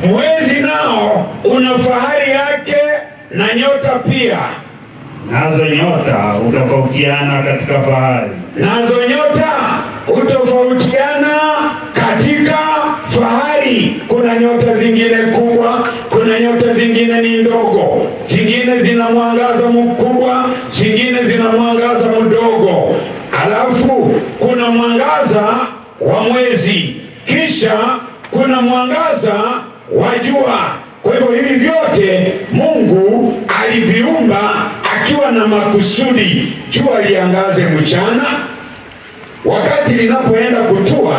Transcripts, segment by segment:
Mwezi nao una fahari yake na nyota pia, nazo nyota hutofautiana katika fahari, nazo nyota hutofautiana katika fahari. Kuna nyota zingine kubwa, kuna nyota zingine ni ndogo, zingine zina mwangaza mkubwa, zingine zina mwangaza mdogo. Alafu kuna mwangaza wa mwezi, kisha kuna mwangaza wa jua. Kwa hivyo hivi vyote Mungu aliviumba akiwa na makusudi. Jua liangaze mchana, wakati linapoenda kutua,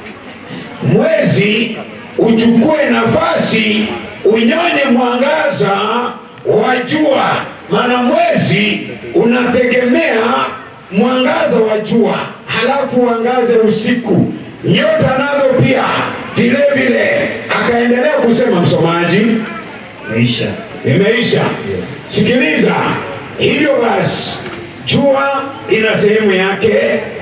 mwezi uchukue nafasi unyonye mwangaza wa jua, maana mwezi unategemea mwangaza wa jua, halafu uangaze usiku. Nyota nazo pia vile vile. Akaendelea kusema msomaji, meisha imeisha. Sikiliza, hivyo basi, jua ina sehemu yake,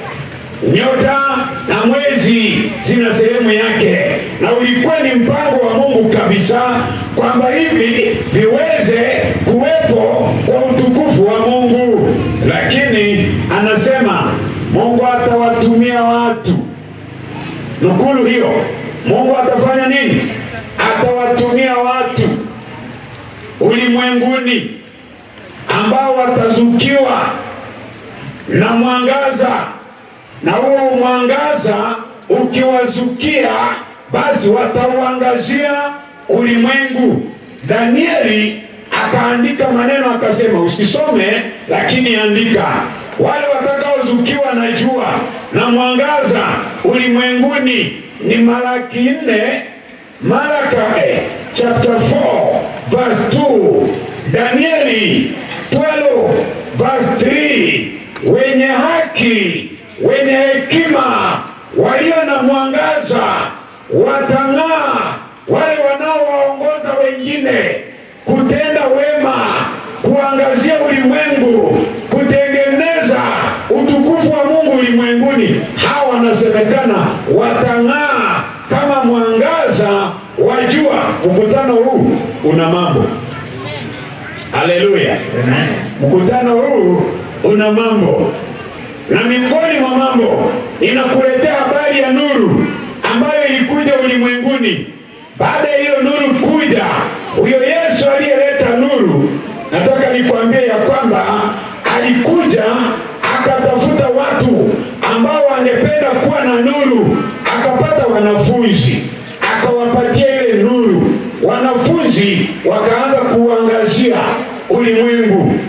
nyota na mwezi zina sehemu yake, na ulikuwa ni mpango wa Mungu kabisa kwamba hivi viweze kuwepo kwa utukufu wa Mungu, lakini anasema Mungu atawatumia watu nukulu hiyo. Mungu atafanya nini? Atawatumia watu ulimwenguni ambao watazukiwa na mwangaza, na huo mwangaza ukiwazukia, basi watauangazia ulimwengu. Danieli akaandika maneno akasema, usisome lakini andika, wale watakaozukiwa na jua na mwangaza ulimwenguni ni Malaki nne Malaka eh, chapter 4 verse 2 Danieli 12 verse 3 wenye haki wenye hekima walio na mwangaza watang'aa, wale wanaowaongoza wengine kutenda wema, kuangazia ulimwengu, kutengeneza utukufu wa Mungu ulimwenguni. Hawa wanasemekana watang'aa kama mwangaza wa jua. Mkutano huu una mambo. Haleluya! Mkutano huu una mambo, na miongoni mwa mambo inakuletea habari ya nuru ambayo ilikuja ulimwenguni. Baada ya hiyo nuru kuja, huyo Yesu aliyeleta nuru, nataka nikwambie ya kwamba alikuja akatafuta watu ambao wangependa kuwa na nuru, akapata wanafunzi, akawapatia ile nuru. Wanafunzi wakaanza kuangazia ulimwengu,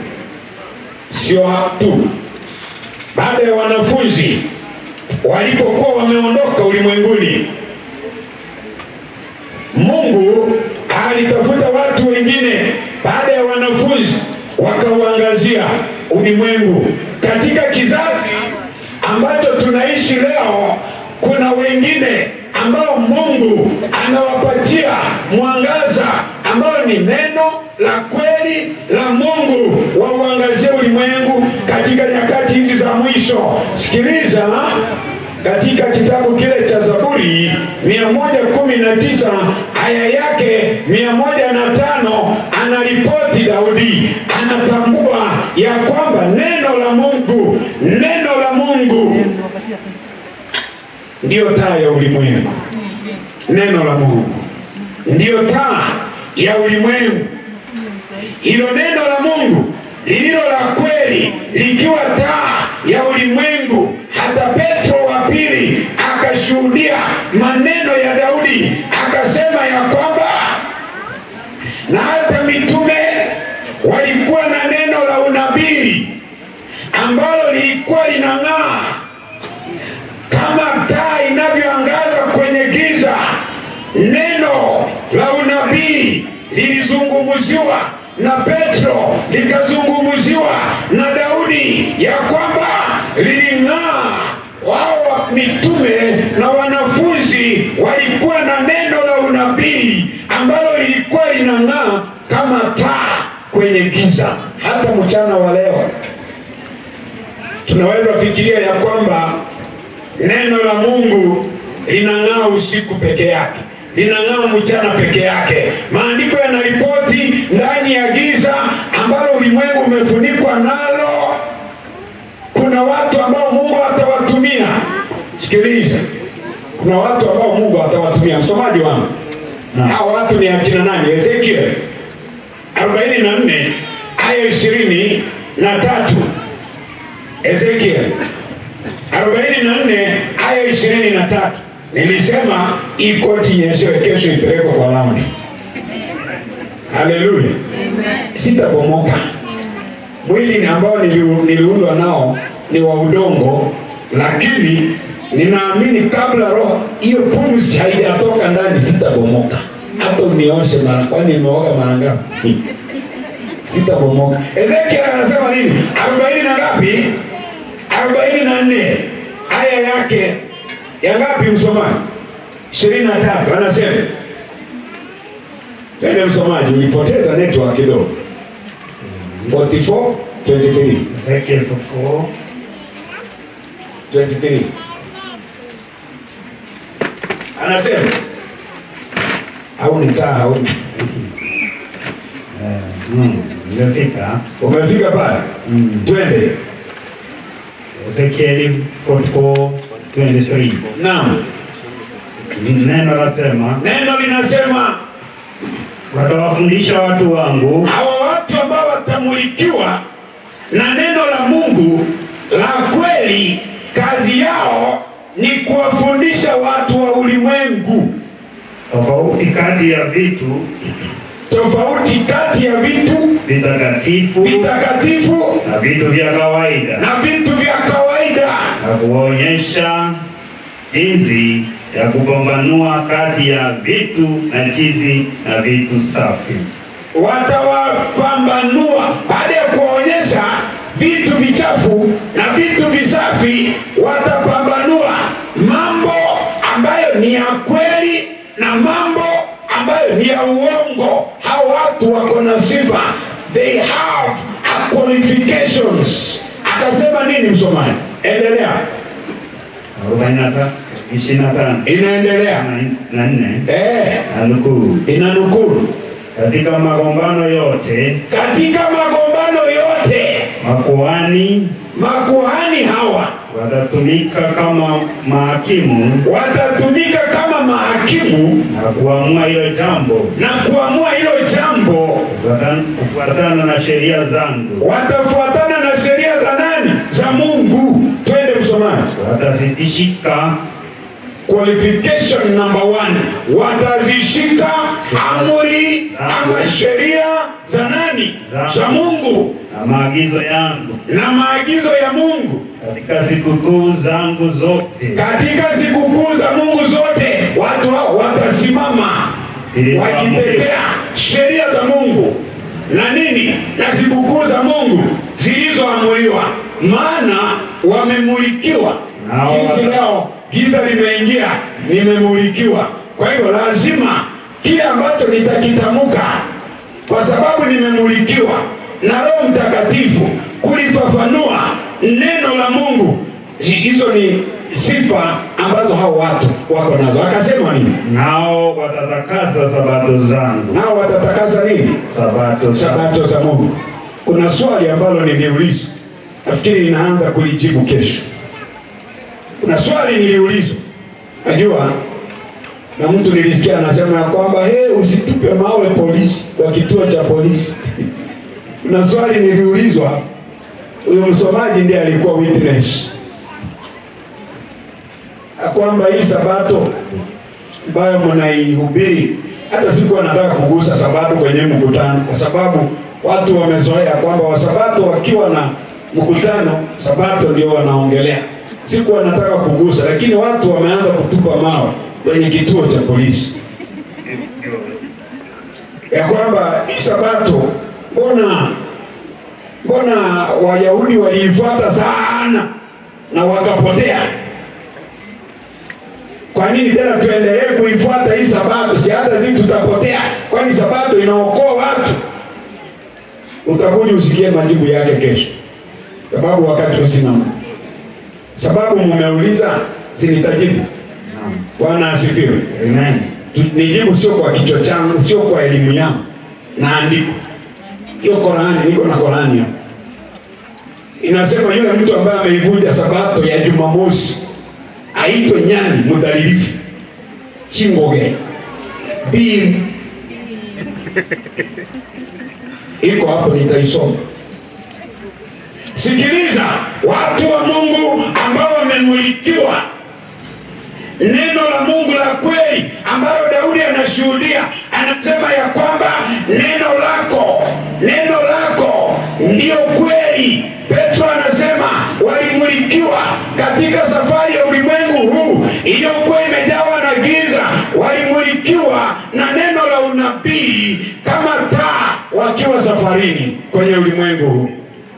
sio tu. Baada ya wanafunzi walipokuwa wameondoka ulimwenguni, Mungu alitafuta watu wengine baada ya wanafunzi wakauangazia ulimwengu. Katika kizazi ambacho tunaishi leo, kuna wengine ambao Mungu anawapatia mwangaza ambao ni neno la kweli la Mungu wa uangazia ulimwengu katika nyakati hizi za mwisho. Sikiliza, katika kitabu kile cha Zaburi 119 aya yake 105 anaripoti Daudi, anatambua ya kwamba neno la Mungu, neno la Mungu ndiyo taa ya ulimwengu. Neno la Mungu ndiyo taa ya ulimwengu. Hilo neno la Mungu lililo la kweli likiwa taa ya ulimwengu. Hata Petro wa pili akashuhudia maneno ya Daudi akasema ya kwamba na hata mitume walikuwa na neno la unabii ambalo lilikuwa linang'aa kama taa inavyoangaza kwenye giza. Neno la unabii lilizungumziwa na Petro, likazungumziwa na Daudi ya kwamba liling'aa. Wao mitume na wanafunzi walikuwa na neno la unabii ambalo lilikuwa linang'aa kama taa kwenye giza. Hata mchana wa leo tunaweza fikiria ya kwamba neno la Mungu linang'aa usiku peke yake, linang'aa mchana peke yake. Maandiko yanaripoti ndani ya giza ambalo ulimwengu umefunikwa nalo, kuna watu ambao Mungu atawatumia. Sikiliza, kuna watu ambao Mungu atawatumia. Msomaji wangu, Naam. hao watu ni akina nani? Ezekiel 44 aya ishirini na tatu. Ezekiel 44 aya ishirini na tatu. Nilisema hii koti nyeshewe, kesho ipelekwe kwa laundi. Haleluya, sitabomoka. Mwili ni ambao niliu- niliundwa nao ni wa udongo, lakini ninaamini kabla roho hiyo pumzi haijatoka ndani, sitabomoka. Hata unioshe mara, kwani nimeoga mara ngapi? sitabomoka. Ezekiel anasema nini? arobaini na ngapi? arobaini na nne aya yake ya ngapi, msomaji? ishirini na tatu anasema twende msomaji, ulipoteza network kidogo. 44 23 Ezekiel 44 23 anasema au nitaa au eh, mm, imefika umefika pale? Mm. Twende. Ezekiel 44 23 Naam, neno lasema, neno linasema watawafundisha watu wangu hawa watu ambao watamulikiwa na neno la Mungu la kweli, kazi yao ni kuwafundisha watu wa ulimwengu tofauti kati ya vitu tofauti kati ya vitu vitakatifu vitakatifu na vitu vya kawaida na vitu vya kawaida, na kuwaonyesha jinsi ya kupambanua kati ya vitu najizi na vitu safi. watawapambanua baada ya kuwaonyesha vitu vichafu na vitu visafi, watapambanua mambo ambayo ni ya kweli na mambo ambayo ni ya uongo. Hao watu wako na sifa, they have a qualifications. Akasema nini msomaji? Endelea, 45 25 inaendelea na nne eh, na nukuu, inanukuru katika magombano yote katika magombano yote makuhani makuhani hawa watatumika kama mahakimu watatumika kama mahakimu na kuamua hilo jambo na kuamua hilo jambo, kufuatana- kufuatana na sheria zangu. watafuatana na sheria za nani? Za Mungu. Twende msomaji. Watazitishika Qualification number one, watazishika amri ama sheria za nani? Za Mungu na maagizo yangu na maagizo ya Mungu katika sikukuu zangu zote katika sikukuu za Mungu zote. Watu hao watasimama wakitetea sheria za Mungu na nini na sikukuu za Mungu zilizoamuliwa, maana wamemulikiwa. Nao Jinsi wata- leo giza limeingia, nimemulikiwa. Kwa hivyo lazima kile ambacho nitakitamka, kwa sababu nimemulikiwa na Roho Mtakatifu kulifafanua neno la Mungu. Hizo ni sifa ambazo hao watu wako nazo. Akasema nini? nao watatakasa sabato zangu, nao watatakasa nini? sabato za Sabato za Mungu. Kuna swali ambalo niliulizwa, nafikiri ninaanza kulijibu kesho. Kuna swali niliulizwa, najua na mtu nilisikia anasema ya kwamba he, usitupe mawe polisi kwa kituo cha polisi. Kuna swali niliulizwa, huyo msomaji ndiye alikuwa witness ya kwamba hii sabato ambayo mnaihubiri, hata sikuwa nataka kugusa sabato kwenye mkutano, kwa sababu watu wamezoea kwamba wasabato wakiwa na mkutano, sabato ndio wanaongelea. Sikuwa nataka kugusa, lakini watu wameanza kutupa mawe kwenye kituo cha polisi ya kwamba hii sabato, mbona mbona Wayahudi waliifuata sana na wakapotea kwa nini tena tuendelee kuifuata hii sabato? Si hata sisi tutapotea, kwani sabato inaokoa watu. Utakuja usikie majibu yake kesho, sababu wakati usina muda. Sababu mumeuliza, si nitajibu. Naam. Bwana asifiwe. Amen. Tu- nijibu sio kwa kichwa changu, sio kwa elimu yangu, na andiko hiyo Korani, niko na Korani hapa inasema yule mtu ambaye ameivunja sabato ya Jumamosi aitwe nyani mudhalilifu chingoge bii iko hapo, nitaisoma. Sikiliza, watu wa Mungu ambao wamemulikiwa neno la Mungu la kweli ambalo Daudi anashuhudia, anasema ya kwamba neno lako, neno lako ndiyo kweli. Petro anasema walimulikiwa katika safari ya ulimwengu huu iliyokuwa imejawa na giza, walimulikiwa na neno la unabii kama taa wakiwa safarini kwenye ulimwengu huu,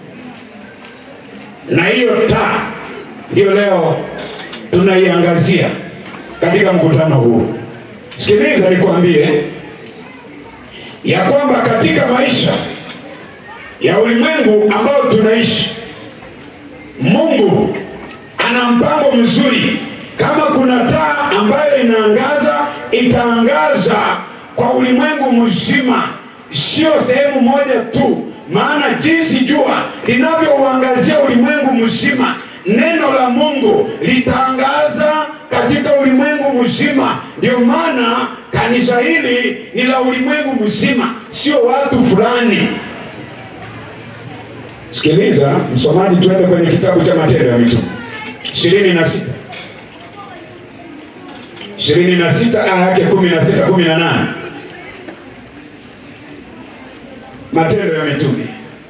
na hiyo taa ndiyo leo tunaiangazia katika mkutano huu. Sikiliza nikwambie ya kwamba katika maisha ya ulimwengu ambao tunaishi, Mungu ana mpango mzuri. Kama kuna taa ambayo inaangaza, itaangaza kwa ulimwengu mzima, sio sehemu moja tu, maana jinsi jua linavyouangazia ulimwengu mzima, neno la Mungu litaangaza katika ulimwengu mzima. Ndio maana kanisa hili ni la ulimwengu mzima, sio watu fulani. Sikiliza msomaji, tuende kwenye kitabu cha Matendo ya Mitume ishirini na sita ishirini na sita aya yake kumi na sita kumi na nane Matendo ya Mitume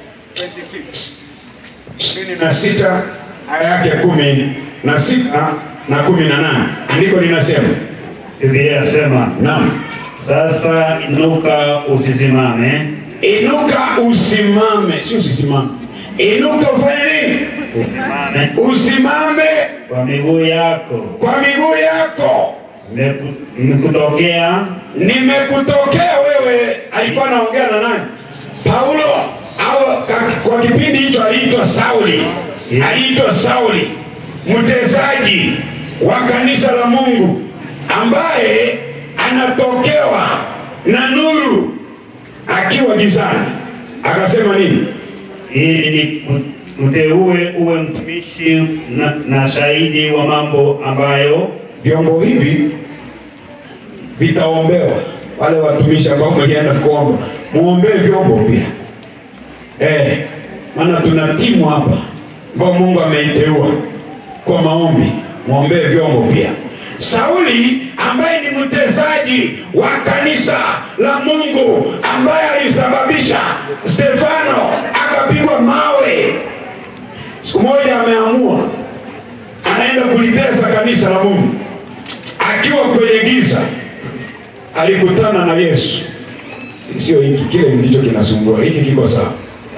ishirini na sita aya yake kumi na sita na kumi na nane andiko linasema Biblia yasema, naam, sasa inuka usisimame, inuka usimame, si usisimame, inuka ufanye nini? usimame Usimame kwa miguu yako, kwa miguu yako. Nimeku- nimekutokea nimekutokea wewe. Alikuwa anaongea na nani? Paulo au ka- kwa kipindi hicho aliitwa Sauli, aliitwa Sauli, mtesaji wa kanisa la Mungu ambaye anatokewa na nuru akiwa gizani. Akasema nini? ili nikuteue uwe mtumishi na, na shahidi wa mambo ambayo Vyombo hivi vitaombewa wale watumishi ambao mlienda kuomba, muombee vyombo pia eh, maana tuna timu hapa ambao Mungu ameiteua kwa maombi, muombee vyombo pia. Sauli ambaye ni mtesaji wa kanisa la Mungu ambaye alisababisha Stefano akapigwa mawe, siku moja ameamua anaenda kulitesa kanisa la Mungu. Akiwa kwenye giza, alikutana na Yesu. Sio hiki, kile ndicho kinasumbua, hiki kiko sawa.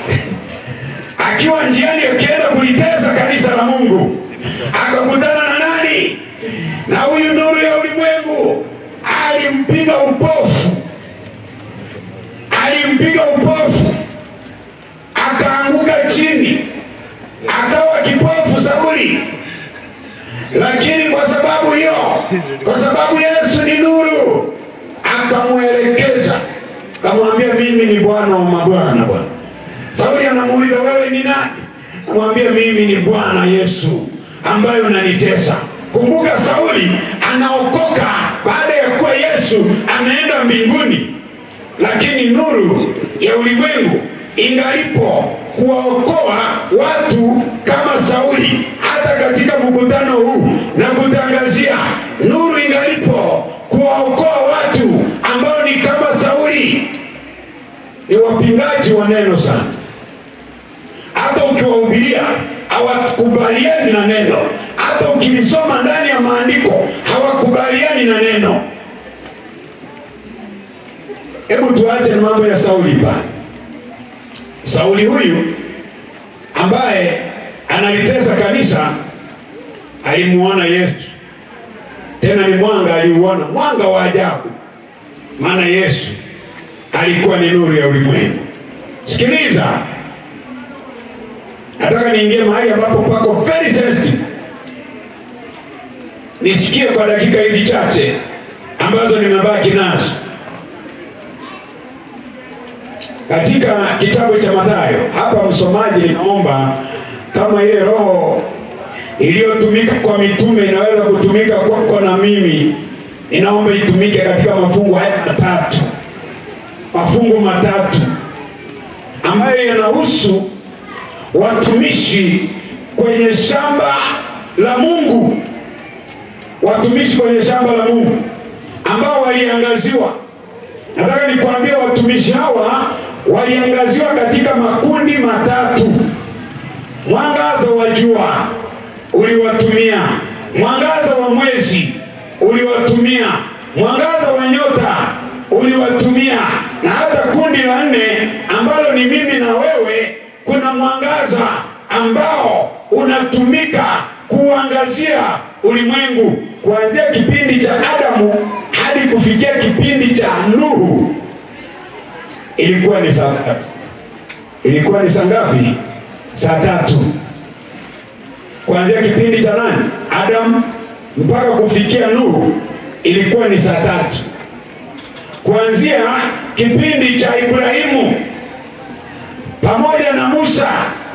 Akiwa njiani akienda kulitesa kanisa la Mungu, akakutana na nani? Na huyu nuru ya ulimwengu alimpiga upofu, alimpiga upofu, akaanguka chini, akawa kipofu Sauli lakini kwa sababu hiyo, kwa sababu Yesu ni nuru, akamwelekeza akamwambia, mimi ni Bwana wa mabwana. Bwana Sauli anamuuliza wewe ni nani? Amwambia mimi ni Bwana Yesu ambaye unanitesa. Kumbuka, Sauli anaokoka baada ya kuwa Yesu ameenda mbinguni, lakini nuru ya ulimwengu ingalipo kuwaokoa watu kama Sauli, hata katika mkutano huu na kutangazia nuru ingalipo kuwaokoa watu ambao ni kama Sauli, ni wapingaji wa neno sana. Hata ukiwahubiria hawakubaliani na neno, hata ukilisoma ndani ya maandiko hawakubaliani na neno. Hebu tuache mambo ya Sauli pale. Sauli huyu ambaye analitesa kanisa alimuona Yesu, tena ni mwanga aliuona, mwanga wa ajabu, maana Yesu alikuwa ni nuru ya ulimwengu. Sikiliza, nataka niingie mahali ambapo pako very sensitive, nisikie kwa dakika hizi chache, ambazo nimebaki nazo katika kitabu cha Mathayo. Hapa msomaji, ninaomba kama ile roho iliyotumika kwa mitume inaweza kutumika kwako na mimi, ninaomba itumike katika mafungu haya matatu, mafungu matatu ambayo yanahusu watumishi kwenye shamba la Mungu, watumishi kwenye shamba la Mungu ambao waliangaziwa. Nataka nikwambie watumishi hawa waliangaziwa katika makundi matatu. Mwangaza wa jua uliwatumia, mwangaza wa mwezi uliwatumia, mwangaza wa nyota uliwatumia, na hata kundi la nne ambalo ni mimi na wewe, kuna mwangaza ambao unatumika kuangazia ulimwengu kuanzia kipindi cha Adamu hadi kufikia kipindi cha Nuhu. Ilikuwa ni saa ilikuwa ni saa ngapi? Saa tatu, kuanzia kipindi cha nani? Adamu mpaka kufikia Nuhu, ilikuwa ni saa tatu. Kuanzia kipindi cha Ibrahimu pamoja na Musa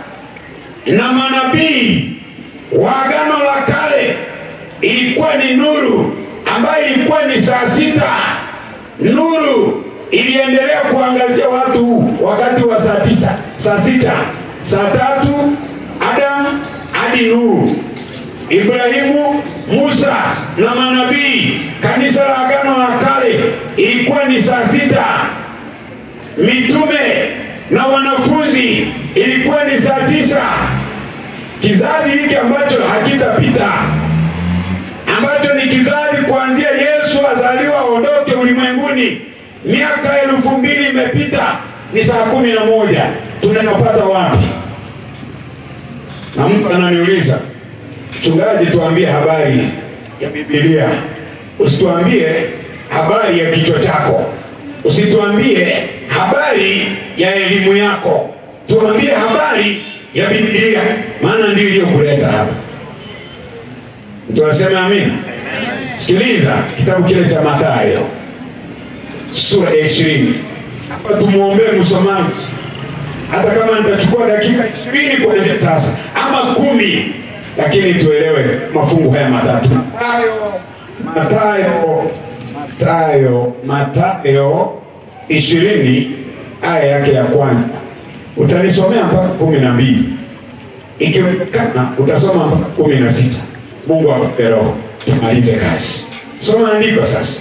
na manabii wa Agano la Kale ilikuwa ni nuru ambayo ilikuwa ni saa sita. Nuru iliendelea kuangazia watu wakati wa saa tisa, saa sita, saa tatu, Adamu hadi Nuhu, Ibrahimu, Musa na manabii. Kanisa la Agano la Kale ilikuwa ni saa sita. Mitume na wanafunzi ilikuwa ni saa tisa. Kizazi hiki ambacho hakitapita ambacho ni kizazi kuanzia Yesu azaliwa aondoke ulimwenguni, miaka elfu mbili imepita, ni saa kumi na moja. Tunapata wapi? Na mtu ananiuliza mchungaji, tuambie habari ya Biblia, usituambie habari ya kichwa chako, usituambie habari ya elimu yako, tuambie habari ya Biblia, maana ndio iliyokuleta hapa. Mtu aseme amina. Sikiliza kitabu kile cha Mathayo sura ya ishirini. Hapa tumwombee msomaji, hata kama nitachukua dakika ishirini kuanzia sasa ama kumi, lakini tuelewe mafungu haya matatu. Mathayo, Mathayo, Mathayo, Mathayo ishirini aya yake ya kwanza utanisomea mpaka kumi na mbili ikiwezekana utasoma mpaka kumi na sita Mungu akupe roho tumalize kazi. Soma andiko sasa.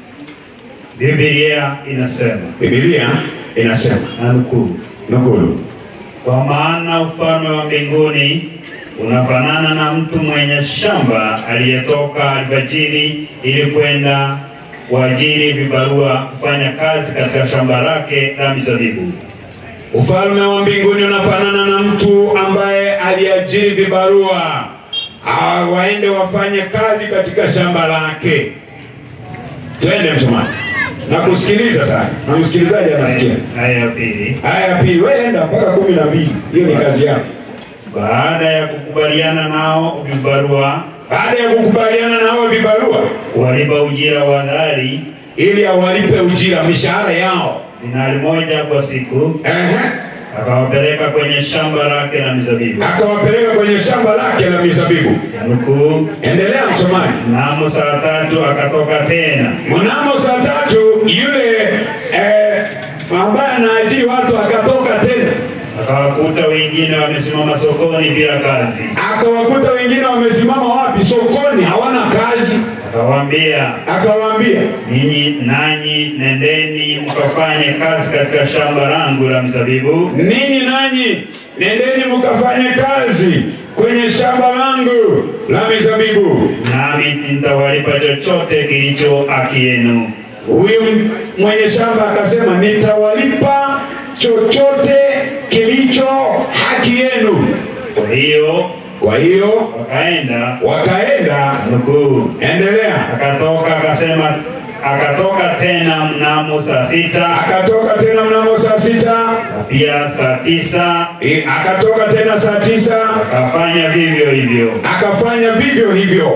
Biblia inasema Biblia inasema na nukuu, nukulu, kwa maana ufalme wa mbinguni unafanana na mtu mwenye shamba aliyetoka alfajiri ili kwenda kuajiri vibarua kufanya kazi katika shamba lake la mizabibu. ufalme wa mbinguni unafanana na mtu ambaye aliajiri vibarua ah, waende wafanye kazi katika shamba lake. Twende msomaji, nakusikiliza sana na msikilizaji anasikia. Aya ya pili, Aya ya pili, wewe enda mpaka kumi na mbili. Hiyo ni kazi yako. baada ya kukubaliana nao vibarua Baada ya kukubaliana na hao vibarua, walipa ujira wa dhari ili awalipe ujira mishahara yao, dinari moja kwa siku, ehe, akawapeleka kwenye shamba lake la mizabibu. akawapeleka kwenye shamba lake la mizabibu. Ya nukuu, Endelea msomaji. mnamo saa tatu akatoka tena Mnamo saa tatu yule eh, ambaye anaajiri watu akatoka tena, akawakuta wengine wamesimama sokoni bila kazi, akawakuta wengine wamesimama wapi? Sokoni, hawana kazi. akawaambia, Akawaambia, ninyi nanyi nendeni mkafanye kazi katika shamba langu la mzabibu, ninyi nanyi nendeni mkafanye kazi kwenye shamba langu la mizabibu, nami nitawalipa chochote kilicho haki yenu. Huyu mwenye shamba akasema, nitawalipa chochote kilicho haki yenu. Kwa hiyo Kwa hiyo wakaenda, wakaenda, nukuu, endelea. akatoka akasema, akatoka tena mnamo saa sita Akatoka tena mnamo saa sita, na pia saa tisa e, akatoka tena saa tisa, akafanya vivyo hivyo. akafanya vivyo hivyo.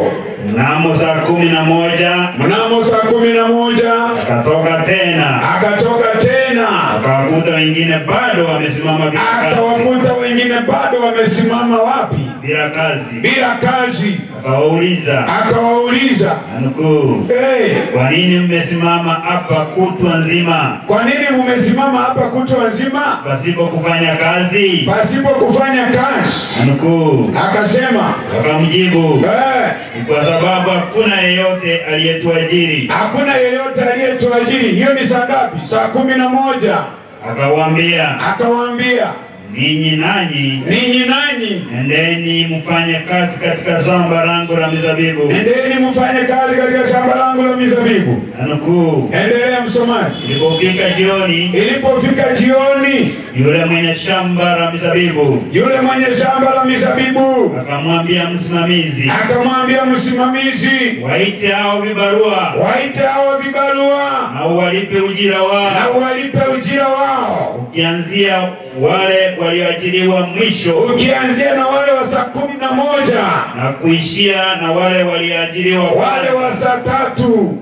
Mnamo saa kumi na moja mnamo saa kumi na moja akatoka tena, akatoka tena akawakuta wengine bado wamesimama bila kazi, akawakuta wengine bado wamesimama wapi? bila kazi. Bila kazi. Akawauliza Akawauliza, nanukuu, hey, kwa nini mmesimama hapa kutwa nzima kwa nini mumesimama hapa kutwa nzima pasipo kufanya kazi? pasipo kufanya kazi? Nanukuu, Akasema akamjibu eh, ni kwa sababu hakuna yeyote aliyetuajiri. hakuna yeyote aliyetuajiri. Hiyo ni saa ngapi? Saa kumi na moja. Akawaambia, Akawaambia, ninyi nanyi ninyi nanyi endeni mfanye kazi katika shamba langu la mizabibu. endeni mfanye kazi katika shamba langu la mizabibu. Nanukuu, Endelea msomaji. ilipofika jioni, Ilipofika jioni, yule mwenye shamba la mizabibu yule mwenye shamba la mizabibu akamwambia msimamizi, akamwambia msimamizi, waite hao vibarua waite hao vibarua na uwalipe ujira na wao, uwalipe ujira wao, ukianzia wale walioajiriwa mwisho ukianzia na wale wa saa kumi na moja na kuishia na wale walioajiriwa wale wa saa tatu.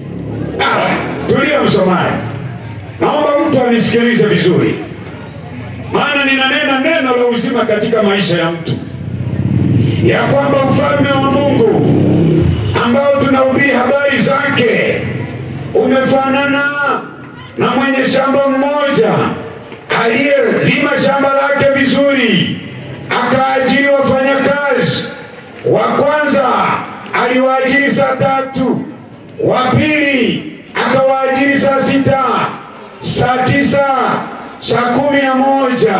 Ah, tulia msomaji, naomba mtu anisikilize vizuri, maana ninanena neno la uzima katika maisha ya mtu, ya kwamba ufalme wa Mungu ambao tunahubiri habari zake umefanana na mwenye shamba mmoja aliyelima shamba lake vizuri, akaajiri wafanyakazi. Wa kwanza aliwaajiri saa tatu, wa pili akawaajiri saa sita, saa tisa, saa kumi na moja,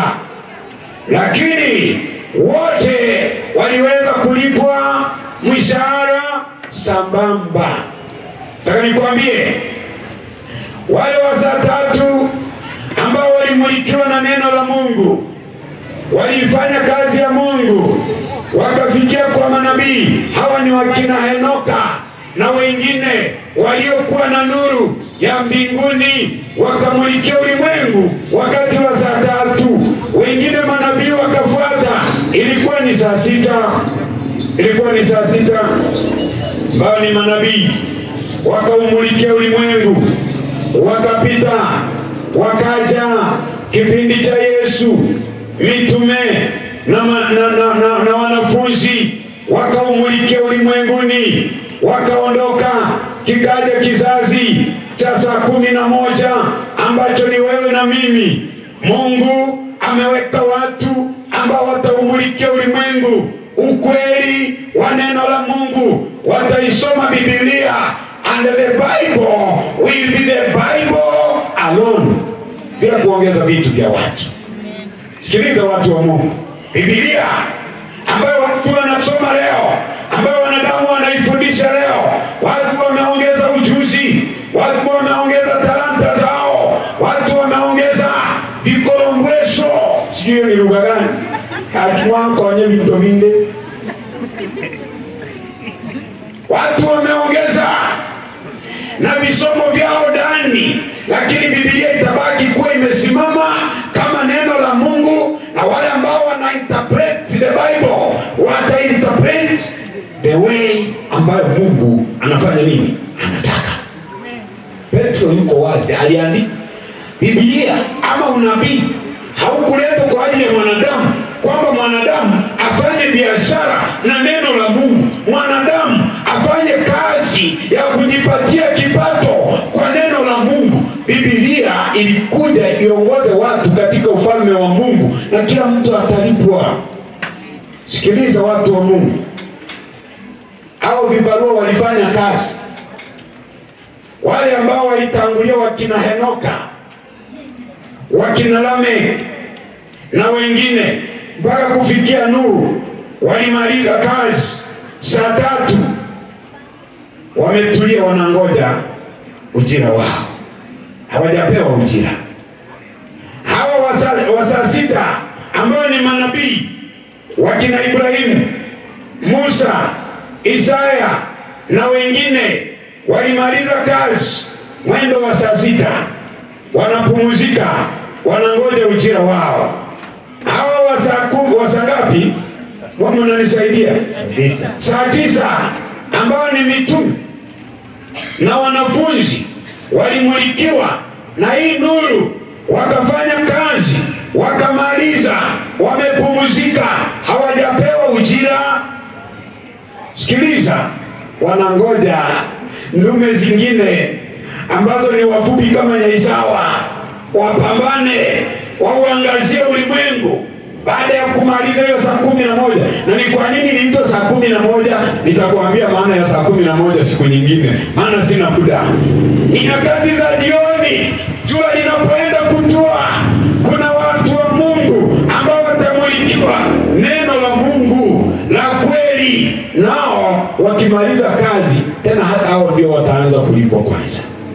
lakini wote waliweza kulipwa mshahara sambamba. Nataka nikwambie wale wa saa tatu ambao walimulikiwa na neno la Mungu, waliifanya kazi ya Mungu, wakafikia kwa manabii. Hawa ni wakina Henoka na wengine waliokuwa na nuru ya mbinguni, wakamulikia ulimwengu wakati wa saa tatu. Wengine manabii wakafuata, ilikuwa ni saa sita, ilikuwa ni saa sita, ambao ni manabii wakaumulikia ulimwengu, wakapita wakaja kipindi cha Yesu, mitume na, ma, na, na, na, na wanafunzi wakaumulikia ulimwenguni, wakaondoka. Kikaja kizazi cha saa kumi na moja ambacho ni wewe na mimi. Mungu ameweka watu ambao wataumulikia ulimwengu ukweli wa neno la Mungu, wataisoma Biblia and the Bible will be the Bible alone, bila kuongeza vitu vya watu. Sikiliza watu wa Mungu, Biblia ambayo watu wanasoma leo, ambayo wanadamu wanaifundisha leo, watu wameongeza ujuzi, watu wameongeza talanta zao, watu wameongeza vikolombweso, sijui hiyo ni lugha gani, hatuwankonye vinto vinde watu wameongeza na visomo vyao ndani, lakini Biblia itabaki kuwa imesimama kama neno la Mungu, na wale ambao wana interpret the Bible wata interpret the way ambayo Mungu anafanya nini, anataka. Petro yuko wazi, aliandika Biblia ama unabii haukuletwa kwa ajili ya mwanadamu, kwamba mwanadamu afanye biashara na neno la Mungu, mwanadamu afanye kazi ya kujipatia kipato kwa neno la Mungu. Biblia ilikuja iongoze watu katika ufalme wa Mungu na kila mtu atalipwa. Sikiliza watu wa Mungu, hao vibarua walifanya kazi, wale ambao walitangulia, wakina Henoka, wakina Lamek na wengine mpaka kufikia Nuhu, walimaliza kazi saa tatu, wametulia, wanangoja ujira wao, hawajapewa ujira. Hawa wa saa- wa saa sita ambao ni manabii wakina Ibrahimu, Musa, Isaya na wengine walimaliza kazi mwendo wa saa sita, wanapumzika, wanangoja ujira wao. Hawa wa saa kumi, wa saa ngapi? Mnanisaidia? Tisa. saa tisa ambao ni mitume na wanafunzi walimulikiwa na hii nuru, wakafanya kazi, wakamaliza, wamepumzika, hawajapewa ujira. Sikiliza, wanangoja ndume zingine ambazo ni wafupi kama Nyaisawa wapambane, wauangazie ulimwengu baada ya kumaliza hiyo saa kumi na moja. Na ni kwa nini niitwa saa kumi na moja? Nitakuambia maana ya saa kumi na moja siku nyingine, maana sina muda. Ni nyakati za jioni, jua linapoenda kutua, kuna watu wa Mungu ambao watamulikiwa neno la Mungu la kweli, nao wakimaliza kazi tena, hata hao ndio wataanza kulipwa kwanza.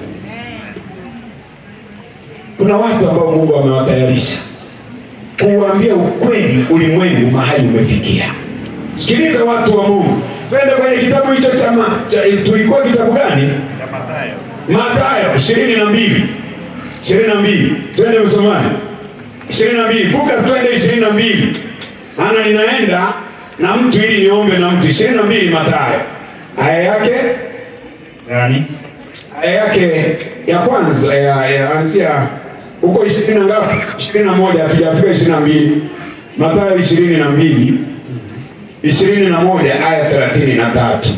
Kuna watu ambao Mungu amewatayarisha kuambia ukweli ulimwengu mahali umefikia. Sikiliza watu wa Mungu, twende kwenye kitabu hicho cha, ma- cha tulikuwa kitabu gani? Mathayo ishirini na mbili ishirini na mbili twende msomaji, ishirini na mbili vuka, twende ishirini na mbili maana ninaenda na mtu ili niombe na mtu. ishirini na mbili Mathayo aya yake Gani? aya yake ya kwanza ya, ya anzia huko ishirini na ngapi? ishirini na moja hatujafika ishirini na mbili Mathayo ishirini na mbili ishirini na moja aya thelathini na tatu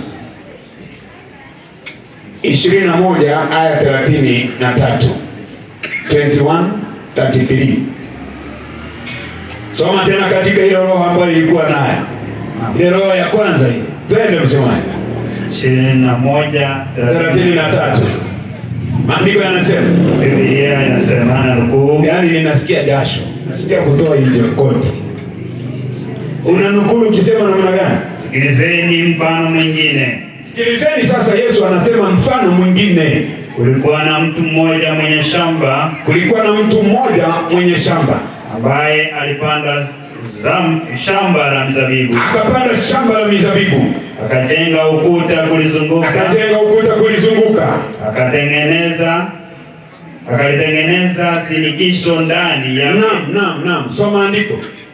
ishirini na moja aya thelathini na tatu 21 33 soma tena katika ile roho ambayo ilikuwa nayo ile roho ya kwanza hii twende msemaji ishirini na moja thelathini na tatu maandiko yanasema Biblia inasema na nukuu, yaani ninasikia jasho nasikia kutoa hiyo koti unanukuru ukisema namna gani sikilizeni mfano mwingine. sikilizeni sasa yesu anasema mfano mwingine Kulikuwa na mtu mmoja mwenye shamba kulikuwa na mtu mmoja mwenye shamba ambaye alipanda zam, shamba la mzabibu, akapanda shamba la mizabibu akajenga ukuta kulizunguka, akajenga ukuta kulizunguka akatengeneza akalitengeneza sinikisho ndani ya naam naam naam soma andiko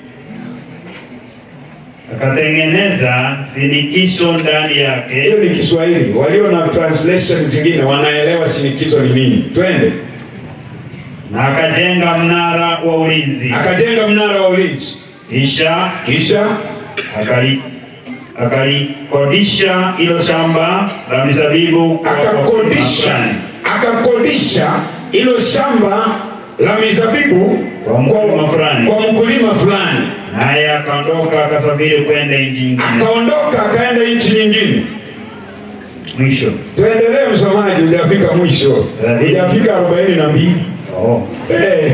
akatengeneza sinikisho ndani yake hiyo ni kiswahili walio na translation zingine wanaelewa shinikizo ni nini twende na akajenga mnara wa ulinzi, akajenga mnara wa ulinzi kisha kisha akali akalikodisha hilo shamba la mizabibu kwa akakodisha wakulima akakodisha hilo shamba la mizabibu Kwa mkulima fulani. kwa mkulima fulani naye akaondoka akasafiri kwenda nchi nyingine. akaondoka akaenda nchi nyingine Mwisho tuendelee msomaji hujafika mwisho Thelathini. hujafika arobaini na mbili oh. Eh,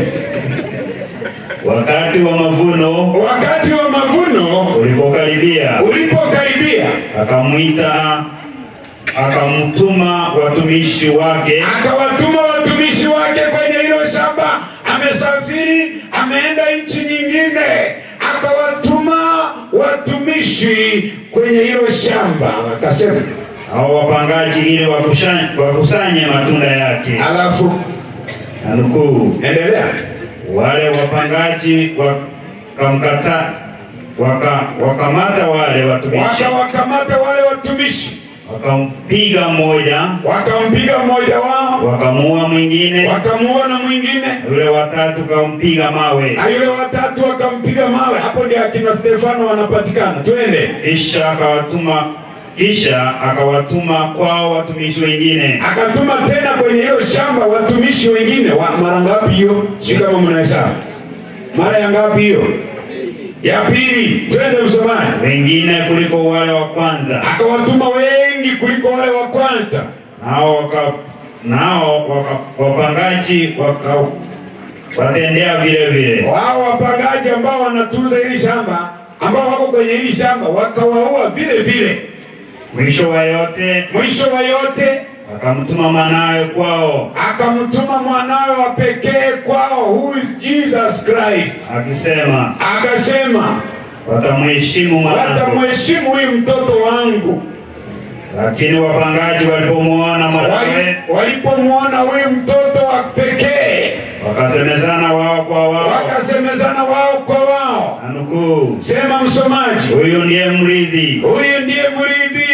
Wakati wa mavuno wakati wa mavuno ulipokaribia, ulipokaribia akamwita akamtuma watumishi wake akawatuma watumishi wake kwenye hilo shamba. Amesafiri, ameenda nchi nyingine, akawatuma watumishi kwenye hilo shamba, akasema hao wapangaji ili wakusha- wakusanye matunda yake. alafu Na nukuu, endelea. wale wapangaji wakamkata waka, wakamata wale watumishi Wakawakamata wale watumishi, wakampiga mmoja, wakampiga mmoja wao, wakamuua mwingine, wakamuona mwingine, yule watatu kampiga mawe, na yule watatu wakampiga mawe. Hapo ndio akina Stefano wanapatikana. Twende. kisha akawatuma kisha akawatuma kwao watumishi wengine akatuma tena kwenye hilo shamba watumishi wengine wa, mara ngapi hiyo? Sijui kama mnahesabu mara ya ngapi hiyo? Ya pili. Twende msomaji. wengine kuliko wale wa kwanza, Akawatuma wengi kuliko wale wa kwanza, nao waka nao waka, wapangaji waka watendea vile vile. wao wapangaji ambao wanatunza hili shamba, ambao wako kwenye hili shamba, wakawaua vile vile. Mwisho wa yote Mwisho wa yote akamtuma mwanawe kwao akamtuma mwanawe wa pekee kwao, who is Jesus Christ, akisema, akasema watamheshimu mwanangu. watamheshimu huyu mtoto wangu. Lakini wapangaji walipomwona mwanawe Wali- walipomwona huyu mtoto wa pekee wakasemezana wao kwa wao, wakasemezana wao kwa wao, na nukuu, sema msomaji, huyu ndiye mrithi, huyu ndiye mrithi,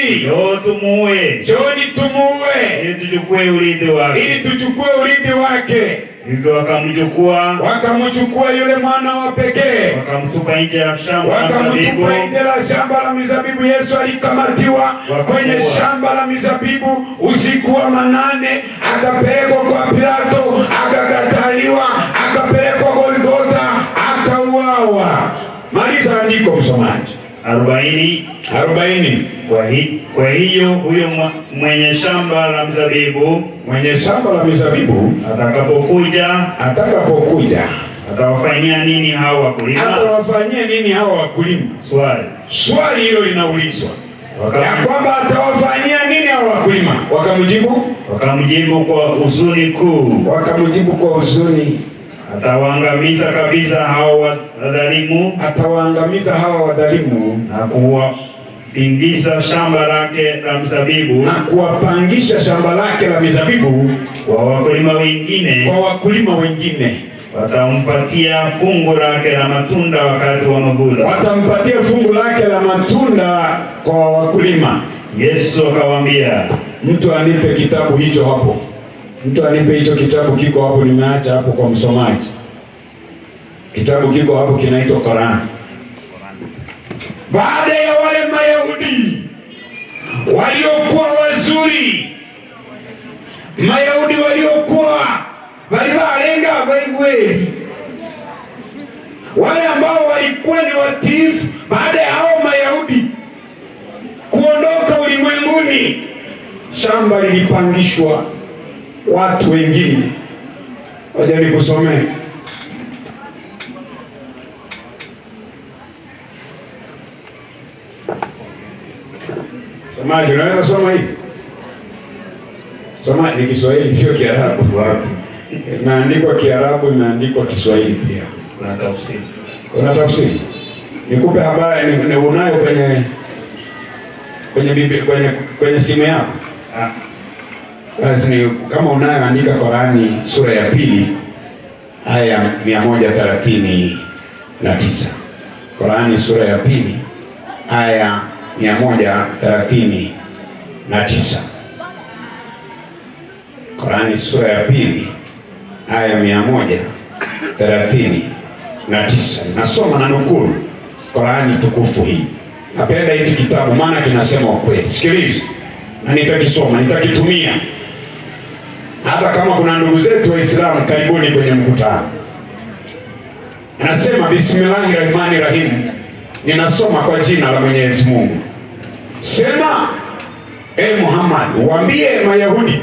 Njooni, njoo tumuue, njooni tumuue ili tuchukue urithi wake. ili tuchukue urithi wake. Hivyo wakamchukua Wakamchukua yule mwana wa pekee wakamtupa nje ya shamba la wakamtupa mizabibu, nje la shamba la mizabibu. Yesu alikamatiwa Wakamuua. kwenye shamba la mizabibu usiku wa manane, akapelekwa kwa Pilato, akakataliwa, akapelekwa Golgotha, akauawa. Maliza andiko, msomaji. arobaini. arobaini. Kwa, hi, kwa hiyo huyo mwa- mwenye shamba la mzabibu Mwenye shamba la mizabibu atakapokuja atakapokuja atawafanyia nini hao wakulima? atawafanyia nini hawa wakulima? Swali. Swali hilo linaulizwa Wakam- ya kwamba atawafanyia nini hawa wakulima? Wakamjibu Wakamjibu kwa huzuni kuu, wakamjibu kwa huzuni, atawaangamiza kabisa hao wadhalimu atawaangamiza hawa wadhalimu na kuwapingiza shamba lake la mzabibu na kuwapangisha shamba lake la mizabibu kwa wakulima wengine, kwa wakulima wengine, watampatia fungu lake la matunda wakati wa mavuno. watampatia fungu lake la matunda kwa wakulima. Yesu akawaambia, Mtu anipe kitabu hicho hapo, mtu anipe hicho kitabu, kiko hapo, nimeacha hapo kwa msomaji. Kitabu kiko hapo, kinaitwa Korani. Baada ya wale Mayahudi waliokuwa wazuri, Mayahudi waliokuwa walivalenga baigweli, wale ambao walikuwa ni watiifu, baada ya hao Mayahudi kuondoka ulimwenguni, shamba lilipangishwa watu wengine. Waja nikusomee somaji, unaweza soma hii? Soma ni Kiswahili, sio Kiarabu. Wapi? Imeandikwa Kiarabu, imeandikwa Kiswahili pia. kuna tafsiri. Una tafsiri? Nikupe habari, ni, ni unayo kwenye kwenye bibi, kwenye kwenye simu yako? Ah, Basi ni kama unayo, andika Korani sura ya pili aya ya mia moja thelathini na tisa. Korani sura ya pili aya mia moja thelathini na tisa. Korani sura ya pili aya mia moja thelathini na tisa. Nasoma na nukuu Korani tukufu hii. Napenda hichi kitabu maana kinasema ukweli. Sikiliza, na nitakisoma, nitakitumia hata kama kuna ndugu zetu Waislamu, karibuni kwenye mkutano. Anasema bismillahi rahmani rahim, ninasoma kwa jina la Mwenyezi Mungu. Sema e Muhammad, waambie Mayahudi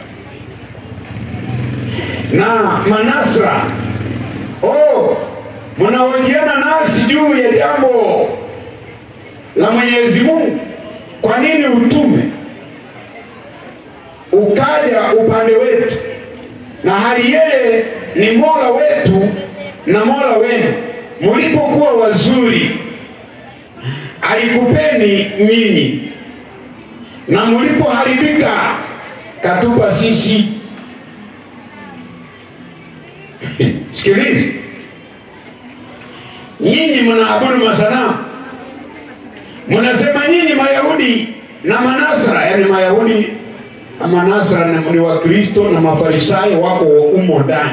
na Manasra, oh, mnahojiana nasi juu ya jambo la Mwenyezi Mungu. Kwa nini utume ukaja upande wetu, na hali yeye ni mola wetu na mola wenu? Mlipokuwa wazuri alikupeni nyinyi, na mlipoharibika katupa sisi. Sikiliza, nyinyi mnaabudu masanamu, mnasema nyinyi Mayahudi na Manasara, yani Mayahudi na Manasara ni- ni Wakristo na Mafarisayo wako umo ndani,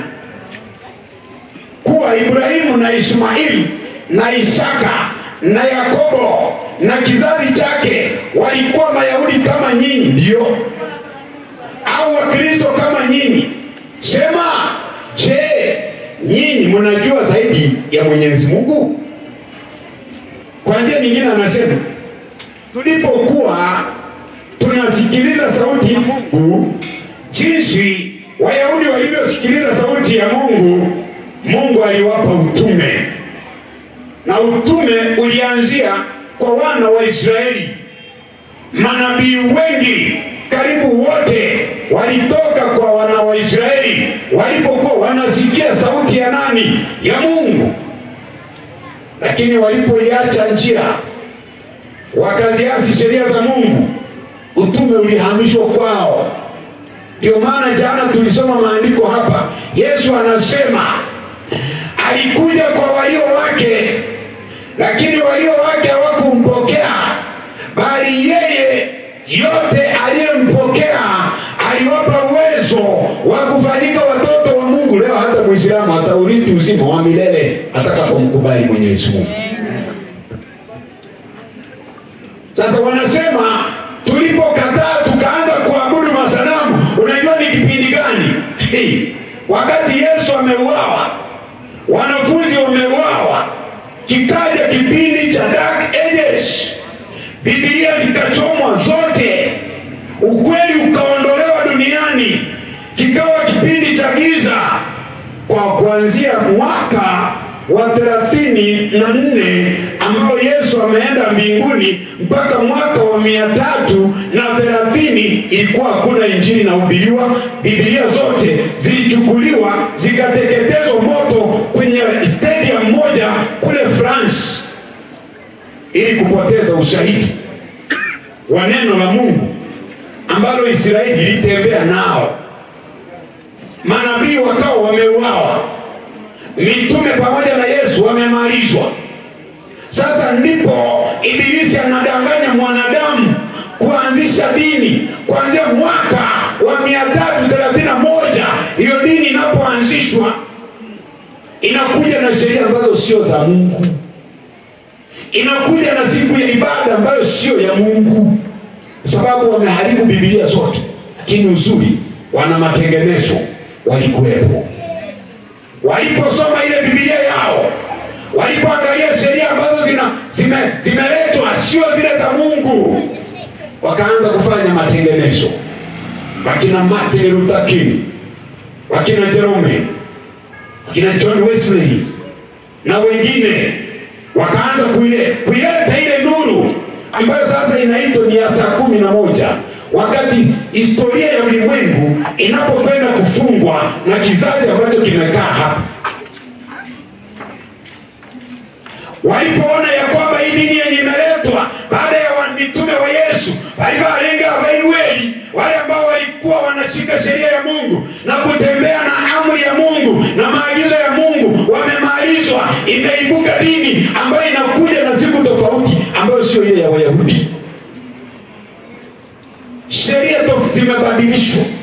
kuwa Ibrahimu na Ismaili na Isaka na Yakobo na kizazi chake walikuwa Mayahudi kama nyinyi, ndio au Wakristo kama nyinyi? Sema, je, nyinyi mnajua zaidi ya Mwenyezi Mungu? Kwa njia nyingine anasema tulipokuwa tunasikiliza sauti ya Mungu, jinsi Wayahudi walivyosikiliza sauti ya Mungu, Mungu aliwapa utume, na utume ulianzia kwa wana wa Israeli. Manabii wengi karibu wote walitoka kwa wana wa Israeli walipokuwa wanasikia sauti ya nani? Ya Mungu. Lakini walipoiacha njia wakaziasi sheria za Mungu, utume ulihamishwa kwao. Ndio maana jana tulisoma maandiko hapa, Yesu anasema alikuja kwa walio wake, lakini walio wake hawakumpokea, bali yeye yote aliyempokea aliwapa uwezo wa kufanyika watoto wa Mungu. Leo hata Muislamu ataurithi uzima wa milele atakapomkubali Mwenyezi Mungu. Sasa wanasema tulipokataa tukaanza kuabudu masanamu, unajua ni kipindi gani? Hey, wakati Yesu ameuawa, wanafunzi wameuawa, kikaja kipindi cha dark ages, Biblia zikachomwa zote, ukweli ukaondolewa duniani, kikawa kipindi cha giza kwa kuanzia mwaka wa thelathini na nne ambao Yesu ameenda mbinguni mpaka mwaka wa mia tatu na thelathini ilikuwa hakuna injili inahubiriwa. Biblia zote zilichukuliwa zikateketezwa moto kwenye stadium moja kule France ili kupoteza ushahidi wa neno la Mungu ambalo Israeli ilitembea nao. Manabii wakawa wameuawa, mitume pamoja na Yesu wamemalizwa. Sasa ndipo Ibilisi anadanganya mwanadamu kuanzisha dini kuanzia mwaka wa mia tatu thelathini na moja. Hiyo dini inapoanzishwa inakuja na sheria ambazo sio za Mungu, inakuja na siku ya ibada ambayo sio ya Mungu, kwa sababu wameharibu Biblia zote. Lakini uzuri, wana matengenezo walikuwepo waliposoma ile Biblia yao, walipoangalia sheria ambazo zina zime, zimeletwa sio zile za Mungu, wakaanza kufanya matengenezo. Wakina Martin Luther King, wakina Jerome, wakina John Wesley na wengine wakaanza kuile, kuileta ile nuru ambayo sasa inaitwa ni ya saa kumi na moja wakati historia ya ulimwengu inapokwenda kufungwa na kizazi ambacho kimekaa hapa. Walipoona ya kwamba hii dini yenye imeletwa baada ya wa- mitume wa Yesu walivalenga waiweli, wale ambao walikuwa wanashika sheria ya Mungu na kutembea na amri ya Mungu na maagizo ya Mungu, wamemalizwa. Imeibuka dini ambayo inakuja na siku tofauti, ambayo sio ile ya Wayahudi sheria to- zimebadilishwa.